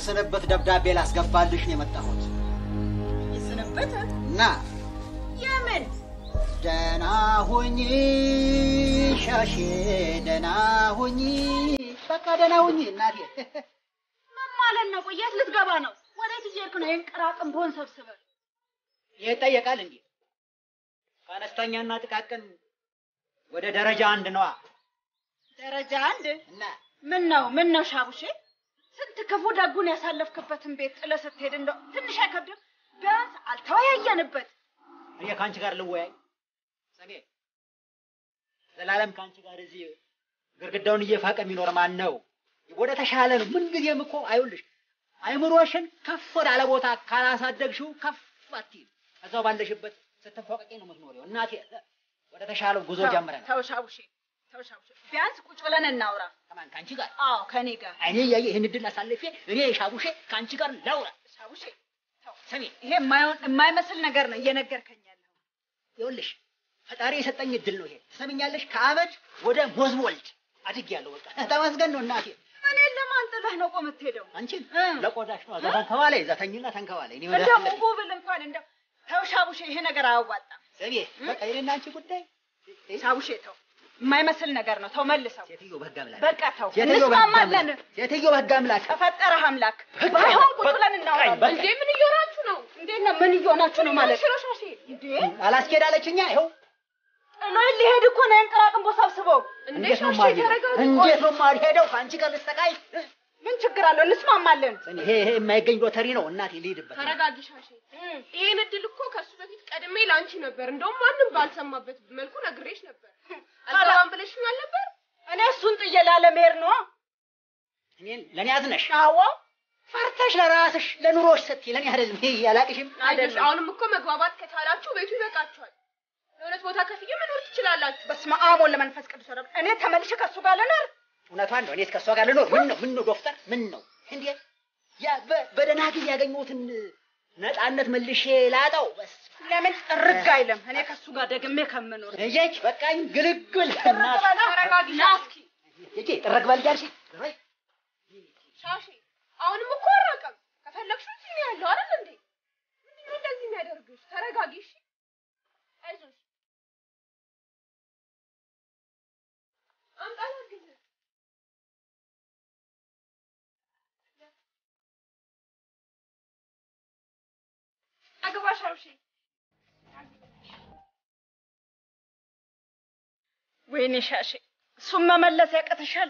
የስንብት ደብዳቤ ላስገባልሽ ነው የመጣሁት የስንብት እና የምን ደህና ሁኚ ሻሼ፣ ደህና ሁኚ፣ በቃ ደህና ሁኚ እናቴ። ምን ማለት ነው? ቆይ የት ልትገባ ነው? ወዴት እየሄድክ ነው? ይህን ቅራቅንቦን ሰብስበህ ይህ ይጠየቃል እንዴ? ከአነስተኛና ጥቃቅን ወደ ደረጃ አንድ ነዋ። ደረጃ አንድ እና ምን ነው ምን ነው ሻቡሼ፣ ስንት ክፉ ደጉን ያሳለፍክበትን ቤት ጥለህ ስትሄድ እንደው ትንሽ አይከብድም? ቢያንስ አልተወያየንበት። እኔ ከአንቺ ጋር ልወያይ ሰሜ፣ ዘላለም ከአንቺ ጋር እዚህ ግርግዳውን እየፋቀ የሚኖር ማን ነው? ወደ ተሻለ ነው። ምን ጊዜም እኮ አይውልሽ አይምሮሽን ከፍ ወዳለ ቦታ ካላሳደግሽው ከፍ አትይም። እዛው ባለሽበት ስትንፎቀቂ ነው የምትኖሪው። እናቴ ወደ ተሻለው ጉዞ ጀምረናል። ተው ሻቡሼ፣ ተው ሻቡሼ፣ ቢያንስ ቁጭ ብለን እናውራ። ከማን ከአንቺ ጋር? አዎ ከኔ ጋር እኔ እያየ ይህን እድል አሳልፌ እኔ ሻቡሼ ከአንቺ ጋር ላውራ። ሻቡሼ፣ ተው ሰሜ ይሄ የማይሆን የማይመስል ነገር ነው እየነገርከኝ ያለው። ይኸውልሽ ፈጣሪ የሰጠኝ እድል ነው ይሄ። ትሰምኛለሽ? ከአመድ ወደ ሞዝቦልድ አድጌያለሁ። በቃ ተመስገን ነው እናቴ። እኔን ለማን ጥለህ ነው ቆም የምትሄደው? አንቺን እ። ለቆዳሽ ነው። እዛ ተንከባለይ፣ እዛ ተኝና ተንከባለይ። እኔ ወደ እንደው አለብኝ። ጉብል እንኳን እንደው ተው ሻቡሼ፣ ይሄ ነገር አያዋጣም። ሰሜ በቃ የእኔና አንቺ ጉዳይ ሻቡሼ ተው፣ የማይመስል ነገር ነው። ተው መልሰው። ሴትዮ በህግ አምላክ በቃ ተው፣ ሴትዮ በህግ እንስማማለን። አምላክ ሴትዮ በህግ አምላክ ተፈጠረህ አምላክ። በቃ ባይሆን ቁጭ በቃ ብለን እናወራለን። በቃ። እንዴ ምን እየሆናችሁ ነው? እንዴት ነው? ምን እየሆናችሁ ነው ማለት ሽሮሻሽ እንዴ አላስኬድ አለችኛ። ይኸው ጥሎኝ ሊሄድ እኮ ነው። እንቅራቅንቦ ሰብስበው እንዴት ነው የማልሄደው? እንዴት ነው የማልሄደው? ከአንቺ ጋር ልሰቃይ? ምን ችግር አለው? እንስማማለን። ሰሜ ይሄ ይሄ የማይገኝ ሎተሪ ነው እናቴ። ልሂድበት ተረጋጊ ሻሼ። ይሄን እድል እኮ ከሱ በፊት ቀድሜ ለአንቺ ነበር፣ እንደውም ማንም ባልሰማበት መልኩ ነግሬሽ ነበር። አልገባም ብለሽኛል ነበር። እኔ እሱን ጥዬ ላለመሄድ ነው። እኔን ለእኔ አዝነሽ አዎ ፈርተሽ ለራስሽ ለኑሮሽ ስትይ ለእኔ አይደለም። ይሄ ያላቅሽም አይደለም አሁንም እኮ መግባባት ከቻላችሁ ቤቱ ይበቃችኋል። ለሁለት ቦታ ከፍዬ መኖር ትችላላችሁ። በስመ አብ ወወልድ ወመንፈስ ቅዱስ ወረብ እኔ ተመልሼ ከእሱ ጋር ልኖር እውነቷን ነው። እኔ ከእሷ ጋር ልኖር ምን ነው ምን ነው ዶክተር ምን ነው እንዴ? ያ በ- በደህና ጊዜ ያገኘሁትን ነፃነት መልሼ ላጣው በስ ለምን ጥርግ አይልም? እኔ ከእሱ ጋር ደግሜ ከምኖር እየች በቃኝ ግልግል ተረጋጊ ሻስኪ። እጄ ጥረግ በል እያልሽ ሻሼ አሁንም እኮ አራቀም። ከፈለግሽ እዚህ ነው ያለው አይደል እንዴ? ምንድን ነው እንደዚህ የሚያደርግሽ? ተረጋጊ እሺ። አይዞሽ አምጣ ላግዝህ። አግባ ሻውሼ። ወይኔ ሻሼ እሱም መመለስ ያቀትሻል።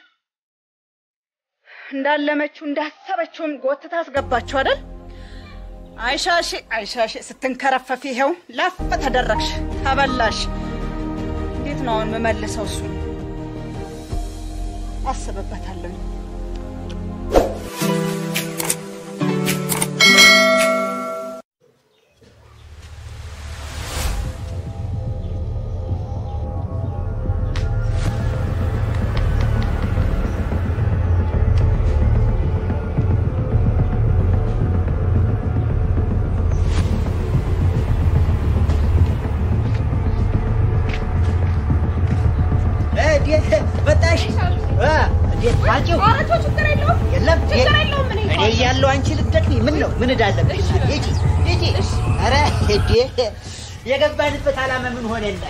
እንዳለመችው እንዳሰበችውም ጎትታ አስገባችሁ አይደል? አይሻሼ አይሻሼ ስትንከረፈፊ ይኸው ላፍ ተደረግሽ፣ ተበላሽ። እንዴት ነው አሁን የምመልሰው? እሱ አስብበታለሁ። እንዴት መጣሽ? እ እንዴት አንቺው ኧረ ተው ችግር የለውም። የለም ችግር የለውም። እኔ እኔ እያለሁ አንቺ ልትደክሚ ምን ነው ምን እዳለብሽ? ሂጂ ሂጂ። ኧረ ሂጂ። የገባንበት ዓላማ ምን ሆነና?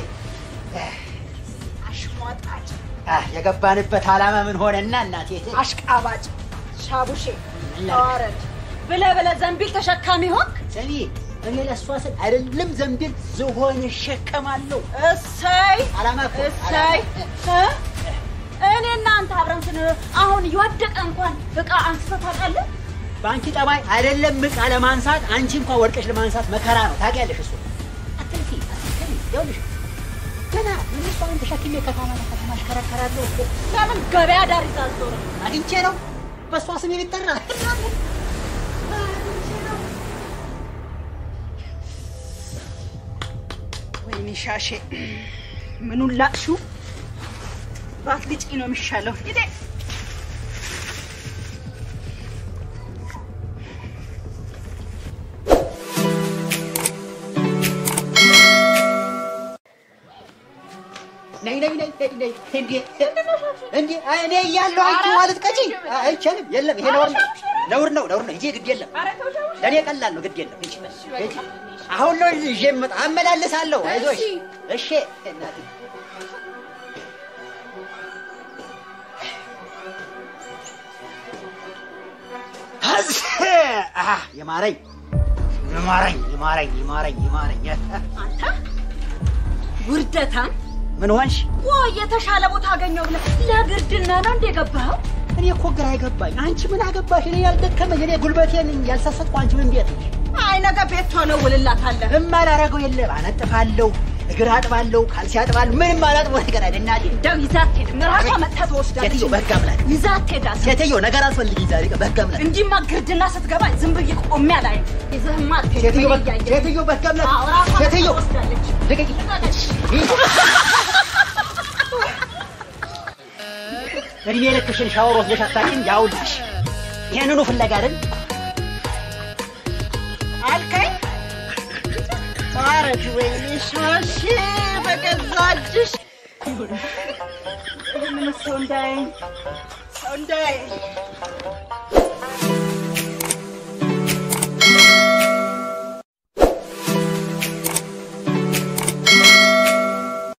አሽሟጣጭ፣ አህ የገባንበት ዓላማ ምን ሆነና እናቴ? አሽቃባጭ፣ ሻቡሼ ምን ላድርግ? ተዋረድ ብለህ ብለህ ዘንቢል ተሸካሚ ሆንክ። ሰሚ እኔ ለእሷ ስል አይደለም ዘንቢል ዝሆን እሸከማለሁ። እሰይ ዓላማ እኮ እሰይ ዓላማ። እ? እኔ እናንተ አብረን ስንኖር አሁን የወደቀ እንኳን እቃ አንስተህ ታውቃለህ? በአንቺ ጠባይ አይደለም ዕቃ ለማንሳት አንቺ እንኳን ወድቀሽ ለማንሳት መከራ ነው። ታውቂያለሽ እሱ አትንኪ አትንኪ። ይኸውልሽ ገና ምን እሷን ተሸክሜ ከተማ ለከተማ አሽከረከራለሁ እኮ ለምን ገበያ ዳር ይዘህ አትዞርም? አግኝቼ ነው በእሷ ስም የሚጠራ ወይኔ ሻሼ ምኑን ላቅሽው? ባትልጪ ነው የሚሻለው። ሂዴ ነይ ነይ ነይ ነይ ነይ እንዴ እንዴ አይ እኔ እያለሁ አንቺ ማለት ቀጪ አይቻልም። የለም ይሄ ነውር ነው። ነውር ነው ነውር ነው። ሂጂ ግድ የለም ኧረ ተው ተው። ለእኔ ቀላል ነው። ግድ የለም ሂጂ ሂጂ። አሁን ነው ይዤ የምመጣ አመላልሳለሁ። አይዞሽ እሺ እናቴ አዝ አሃ የማረኝ የማረኝ የማረኝ የማረኝ የማረኝ አንተ ውርደታም ምን ሆንሽ? ወይ የተሻለ ቦታ አገኘው ብለህ ለግርድና ነው እንደ ገባኸው? እኔ እኮ ግራ አይገባኝ። አንቺ ምን አገባሽ? እኔ ያልደከመኝ እኔ ጉልበቴን ያልሰሰጥኩ አንቺ ምን ቤት ነሽ? አይ ነገ ቤት ቶሎ ውልላታለህ። እማላረገው የለም። አነጥፋለሁ፣ እግር አጥባለሁ፣ ካልሲ አጥባለሁ። ምንም አላጥቦ ነገር አይደል እናቴ። እንደው ይዛት ትሄድ ራሷ መጥታ ትወስዳለች። ሴትዮ በህግ አምላክ ይዛት ትሄዳለች። ሴትዮ ነገር አስፈልጊኝ ዛሬ በህግ አምላክ እንዲህማ ግርድና ስትገባ ዝም ብዬ ቆሜ አላይም። ይዘህማ አትሄድም። ሴትዮ እኔ በህግ እያየሁ። ሴትዮ በህግ አምላክ አዎ፣ ራሷ መጥታ ሴትዮ ትወስዳለች። ልቀቂ። እድሜ ልክሽን ሻወር ወስደሽ አታውቂም? ያውልሽ ይሄንኑ ፍለጋ አይደል? አልከኝ ማረች ወይኔ ሻሺ በገዛ እጅሽ ይህን ሰው እንዳያየኝ ሰው እንዳያየኝ